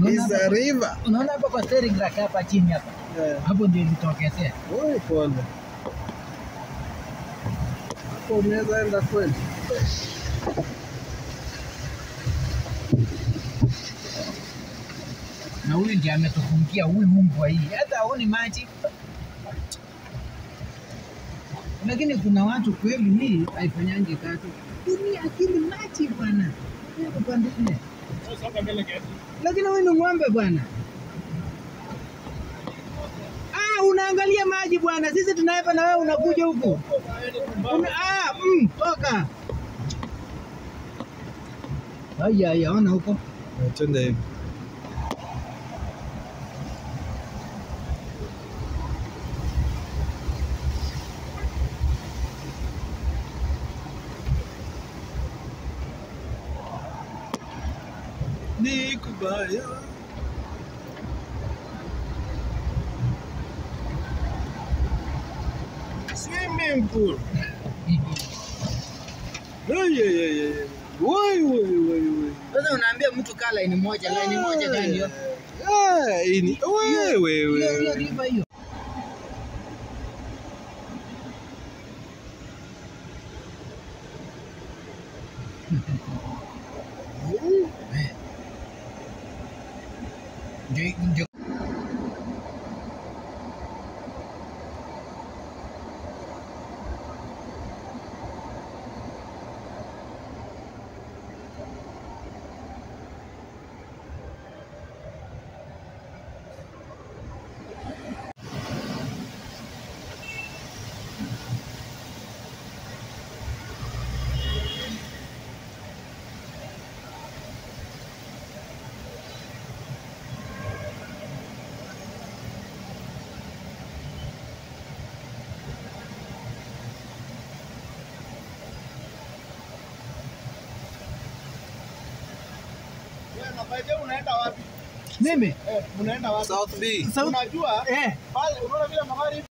Is a river. Unaona hapa kwa steering rack hapa chini hapa. Yeah. Hapo ndio ilitokezea. Oi, pole. Hapo unaweza enda kweli? Na huyu ndiye ametufungia huyu mbwa hii. Hata haoni maji. Lakini kuna watu kweli hii haifanyangi kazi. Tumia akili maji bwana. Hapo pande nne. Lakini huyu ni ng'ombe bwana. Ah, unaangalia maji bwana. Sisi tunaepa na wewe unakuja huku. Una, ah, mm, toka. Haya, haya, ona huko. Eh, Twende hivi. Ni kubaya. Swimming pool. Ay, ay, ay, ay. Wai, wai, wai, wai. Sasa unaambia mtu kaa laini moja, laini moja gani hiyo? Ah, hii ni- wewe, Hiyo hiyo wewe. river hiyo. Ndio ndio unaenda wapi? mimi Eh, unaenda wapi? South B. South- Unajua eh pale unaona vile magari